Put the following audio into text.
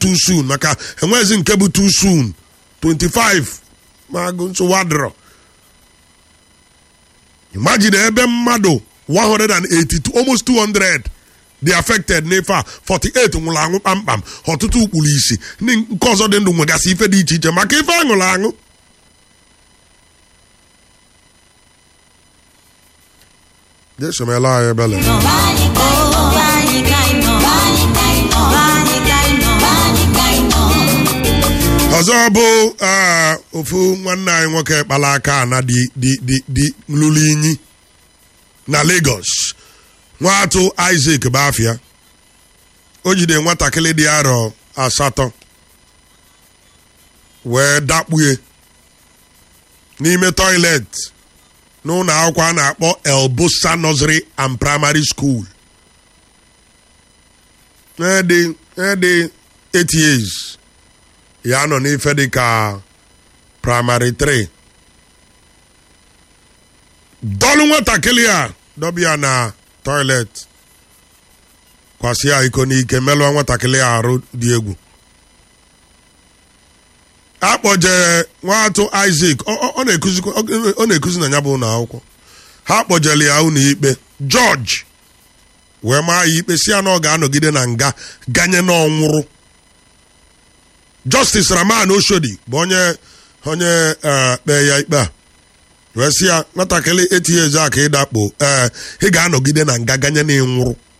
too soon maka enweghịzi nke bụ too soon 25 ma agụ nsogbu adịrọ imagine ebe mmadụ 182 almost 200 dị affected n'ife a 48 nwụrụ anwụ kpamkpam ọtụtụ ụkpụrụ isi ndị nke ọzọ dị ndụ nwegasị ife dị iche iche maka ife aṅụrụ aṅụ jesomela anyị ebele ọzọ bụ ah, ofu nwanne anyị nwoke kpara aka na dị dị dị dị lụrụ inyi na Lagos nwatụ Isaac Bafia o jide nwatakịrị dị arọ asatọ wee dakpue n'ime toilet n'ụlọ akwụkwọ a na-akpọ Elbosa Nursery and Primary School dị dị 8 years ya nọ n'ife dị ka primary 3 dọlụ nwatakịrị a dọbịa na toilet kwasị ya iko n'ike melụọ nwatakịrị a arụ dị egwu akpọjere nwatụ Isaac ọ- ọ- ọ na-ekuzikwa- ọ ọ na-ekuzi na ya bụ ụlọ akwụkwọ ha kpọjere ya ụlọ ikpe George wee maa ya ikpe si ya na ọ ga-anọgide na nga ganye n'ọnwụrụ Justice Raman Oshodi bụ onye onye eh, kpee ya ikpe a wee sị ya nwatakịrị etinye eze a ka ịdakpo ee ị ga-anọgide na nga ganye na ịnwụrụ